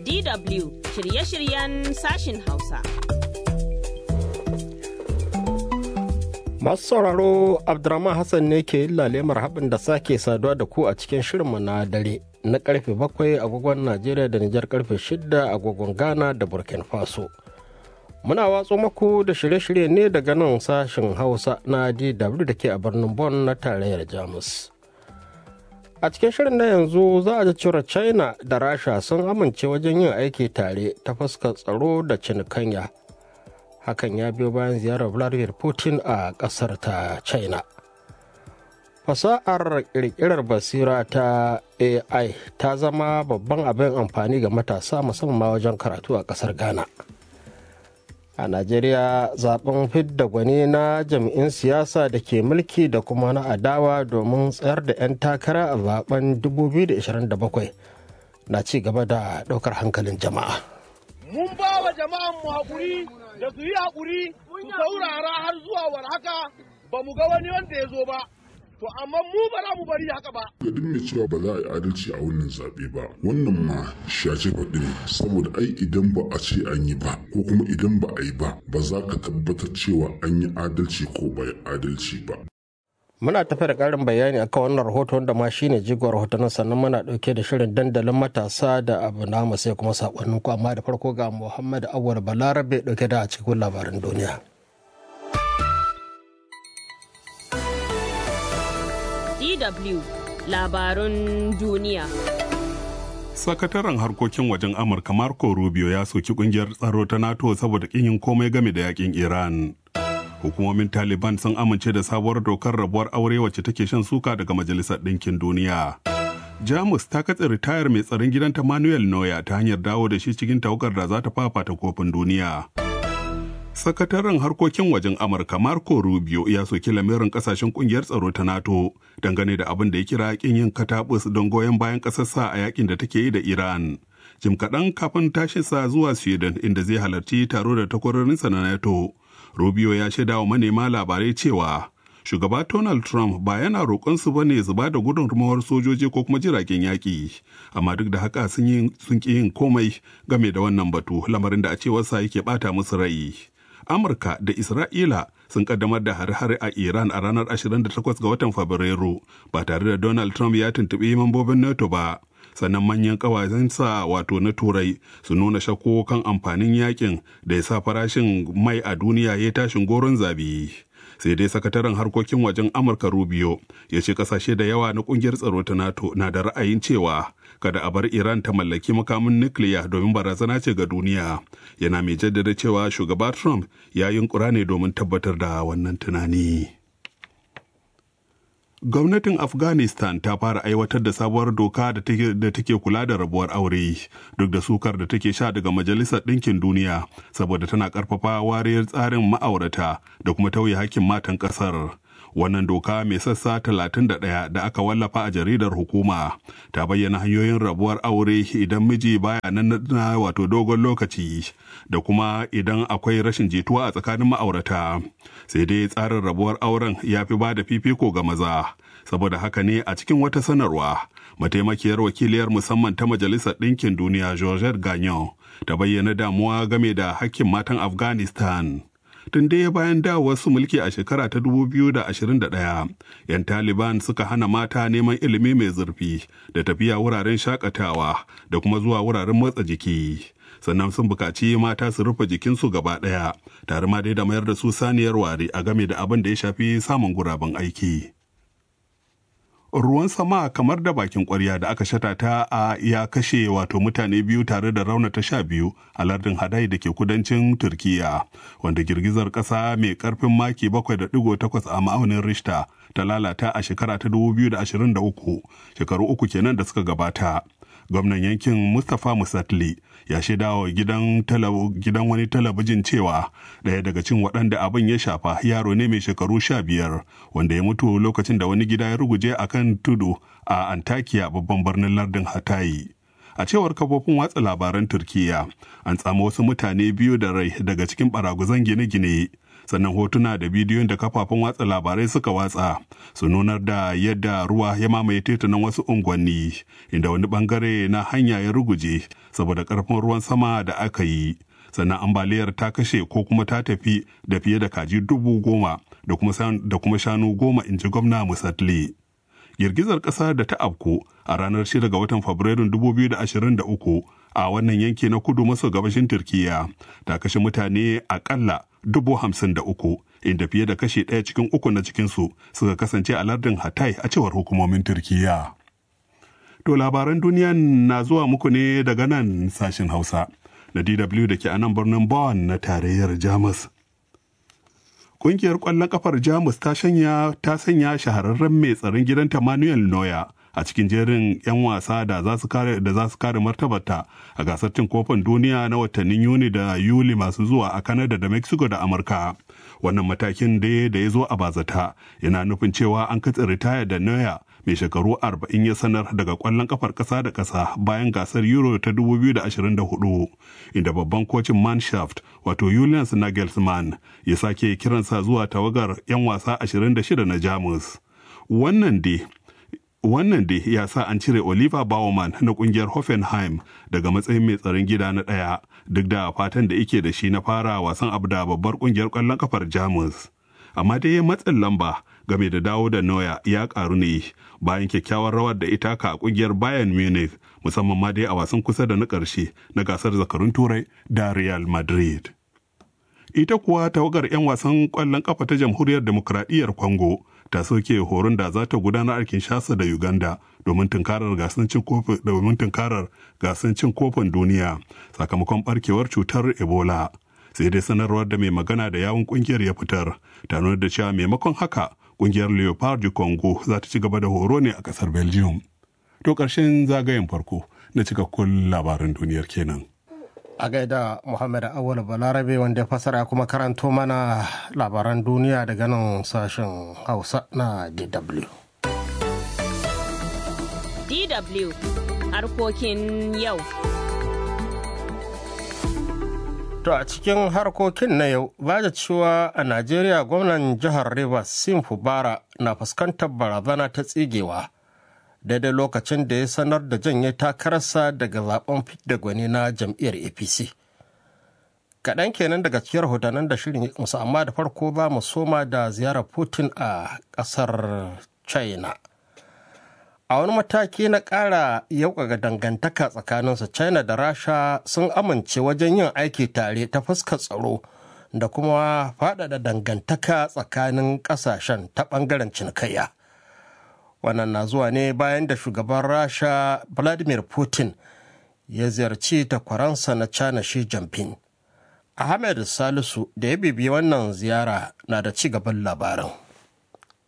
DW shirye-shiryen sashin Hausa. Masu sauraro Abdurrahman Hassan ne ke yin lalemar haɓin da sake saduwa da ku a cikin shirinmu na dare na karfe bakwai agogon Najeriya da Nijar karfe shida agogon Ghana da Burkina Faso. Muna watso maku da shirye-shirye ne daga nan sashen Hausa na DW da ke a birnin Bonn na tarayyar Jamus. A cikin shirin na yanzu za a ji cewa China da Rasha sun amince wajen yin aiki tare ta fuskar tsaro da cinikanya. Hakan ya biyo bayan ziyarar Vladimir Putin a ƙasar ta China. Fasa'ar ƙirƙirar basira ta AI ta zama babban abin amfani ga matasa musamman wajen karatu a ƙasar Ghana. a najeriya zaben fidda gwani na jami'in siyasa da ke mulki da kuma na adawa domin tsayar da 'yan takara a zaben 2027 na ci gaba da ɗaukar hankalin jama'a mun ba wa jama'an mu haƙuri da su yi haƙuri su saurara har zuwa war haka ba mu ga wani wanda ya zo ba to amma mu ba za mu bari haka ba. Ga duk mai cewa ba za a yi adalci a wannan zaɓe ba wannan ma shace faɗi ne saboda ai idan ba a ce an yi ba ko kuma idan ba a yi ba ba za ka tabbatar cewa an yi adalci ko ba yi adalci ba. Muna tafi da ƙarin bayani akan wannan rahoto wanda ma shine jigon rahoton sannan muna ɗauke da shirin dandalin matasa da abu namu sai kuma saƙonnin ku amma da farko ga Muhammad Awar Balarabe ɗauke da a cikin labaran duniya. DW labarun duniya. Sakataren harkokin wajen Amurka Marco Rubio ya soki kungiyar tsaro ta NATO saboda kin yin komai game da yakin Iran. Hukumomin Taliban sun amince da sabuwar dokar rabuwar aure wacce take shan suka daga Majalisar Ɗinkin Duniya. Jamus ta katse ritayar mai tsaron gidanta Manuel Neuer ta hanyar dawo da shi cikin tawagar da za ta fafata kofin duniya. sakataren harkokin wajen amurka marco rubio ya soki lamirin kasashen kungiyar tsaro ta nato dangane da abin da ya kira kin yin katabus don goyon bayan kasarsa a yakin da take yi da iran jim kaɗan kafin tashinsa zuwa sweden inda zai halarci taro da takwarorinsa na nato rubio ya shaida wa manema labarai cewa shugaba donald trump ba yana roƙonsu ba ne su ba da gudunmawar sojoji ko kuma jiragen yaƙi amma duk da haka sun ƙi yin komai game da wannan batu lamarin da a cewarsa yake ɓata musu rai Amurka da Isra'ila sun kaddamar da hare-hare a Iran a ranar 28 ga watan Fabrairu ba tare da Donald Trump ya tuntuɓi mambobin NATO ba. Sannan manyan ƙawayensa wato na Turai su nuna shakku kan amfanin yakin da ya sa farashin mai a duniya ya tashin goron zabi. sai dai sakataren harkokin wajen amurka rubio ya ce kasashe da yawa na kungiyar tsaro ta nato na da ra'ayin cewa kada a bar iran ta mallaki makamin nukiliya domin barazana ce ga duniya yana mai jaddada cewa shugaba trump ya yunkura ne domin tabbatar da wannan tunani gwamnatin afghanistan ta fara aiwatar da sabuwar doka da take kula da rabuwar aure duk da sukar da take sha daga majalisar ɗinkin duniya saboda tana ƙarfafa wariyar tsarin ma'aurata da kuma tauye hakkin matan ƙasar wannan doka mai sassa 31 da aka wallafa a jaridar hukuma ta bayyana hanyoyin rabuwar aure idan miji baya nan na wato dogon lokaci da kuma idan akwai rashin jituwa a tsakanin ma'aurata sai dai tsarin rabuwar auren ya fi ba da fifiko ga maza saboda haka ne a cikin wata sanarwa mataimakiyar wakiliyar musamman ta majalisar ɗinkin duniya georgette gagnon ta bayyana damuwa game da hakkin matan afghanistan tun dai bayan dawowar su mulki a shekara ta 2021 'yan taliban suka hana mata neman ilimi mai zurfi da tafiya wuraren shakatawa da kuma zuwa wuraren motsa jiki sannan sun bukaci mata su rufe jikinsu gaba ɗaya tare ma dai da mayar da su saniyar ware a game da abin da ya shafi samun guraben aiki. ruwan sama kamar da bakin kwarya da aka shata ta a ya kashe wato mutane biyu tare da raunata sha biyu a lardin hadai da ke kudancin turkiya wanda girgizar kasa mai karfin maki 7.8 a ma'aunin rishta ta lalata a shekara ta 2023 shekaru uku kenan da suka gabata gwamnan yankin mustapha musatli ya shaida wa gidan, gidan wani talabijin cewa ɗaya daga cin waɗanda abin ya shafa yaro ne mai shekaru sha biyar wanda ya mutu lokacin da wani gida ya ruguje a kan tudu a antakiya babban birnin lardin hatayi a cewar kafofin watsa labaran turkiya an tsamo wasu mutane biyu da rai daga cikin baraguzan gine-gine sannan hotuna da bidiyon da kafafen watsa labarai suka watsa su nunar da yadda ruwa ya mamaye titunan wasu unguwanni inda wani bangare na hanya ya ruguje saboda karfin ruwan sama da aka yi sannan ambaliyar ta kashe ko kuma ta tafi da fiye da kaji dubu goma da kuma shanu goma in ji gwamna musatli girgizar ƙasa da ta afku a ranar 6 ga watan fabrairun 2023 a wannan yanki na kudu maso gabashin turkiya ta kashe mutane akalla dubu hamsin da uku inda fiye da kashi ɗaya cikin uku na cikinsu suka kasance a lardin hatay a cewar hukumomin turkiya to labaran duniya na zuwa muku ne daga nan sashen hausa na dw da ke a nan birnin bonn na tarayyar jamus Ƙungiyar ƙwallon kafar Jamus ta sanya ta sanya shahararren mai tsaron gidanta Manuel Neuer a cikin jerin 'yan wasa da za su kare da za su kare martabarta a gasar cin kofin duniya na watannin Yuni da Yuli masu zuwa a Canada da Mexico da Amurka. Wannan matakin da da ya zo a bazata yana nufin cewa an katse ritaya da Neuer mai shekaru 40 ya sanar daga kwallon kafar ƙasa da ƙasa bayan gasar Euro ta 2024 inda babban kocin Manshaft wato Julius Nagelsmann ya sake kiransa zuwa tawagar 'yan wasa 26 na Jamus. Wannan dai wannan dai ya sa an cire Oliver Baumann na kungiyar Hoffenheim daga matsayin mai tsaron gida na ɗaya duk da fatan da yake da shi na fara wasan abu da babbar kungiyar ƙwallon kafar Jamus. Amma dai matsin lamba game da dawo da Neuer ya karu ne bayan kyakkyawar rawar da ita ka a kungiyar Bayern Munich musamman ma dai a wasan kusa da na ƙarshe na gasar zakarun Turai da Real Madrid. Ita kuwa tawagar 'yan wasan ƙwallon ƙafa ta Jamhuriyar Demokradiyyar Congo ta soke horon da za ta gudanar a Kinshasa da Uganda domin tunkarar gasar cin kofin domin tunkarar gasar cin kofin duniya sakamakon barkewar cutar Ebola. Sai dai sanarwar da mai magana da yawun kungiyar ya fitar ta nuna da cewa maimakon haka kungiyar Leopard du Congo za ta ci gaba da horo ne a kasar Belgium. To ƙarshen zagayen farko na cikakkun labaran duniyar kenan. a gaida Muhammad Awal Balarabe wanda ya fasara kuma karanto mana labaran duniya daga nan sashen Hausa na DW. DW harkokin yau. To a cikin harkokin na yau, ba da cewa a Najeriya gwamnan jihar Rivers Sim Fubara na fuskantar barazana ta tsigewa. daidai lokacin da ya sanar da janye takararsa daga zaben da gwani na jam'iyyar apc kaɗan kenan daga cikin rahotannin da shirin ya musu amma da farko ba mu soma da ziyarar putin a ƙasar china a wani mataki na ƙara yauƙaga dangantaka tsakaninsu china da rasha sun amince wajen yin aiki tare ta fuskar tsaro da kuma faɗaɗa dangantaka tsakanin ƙasashen ta ɓangaren cinikayya. wannan na zuwa ne bayan da shugaban rasha vladimir putin ya ziyarci takwaransa na china shi jinping ahmed salisu da ya bibiyi wannan ziyara na da ci gaban labarin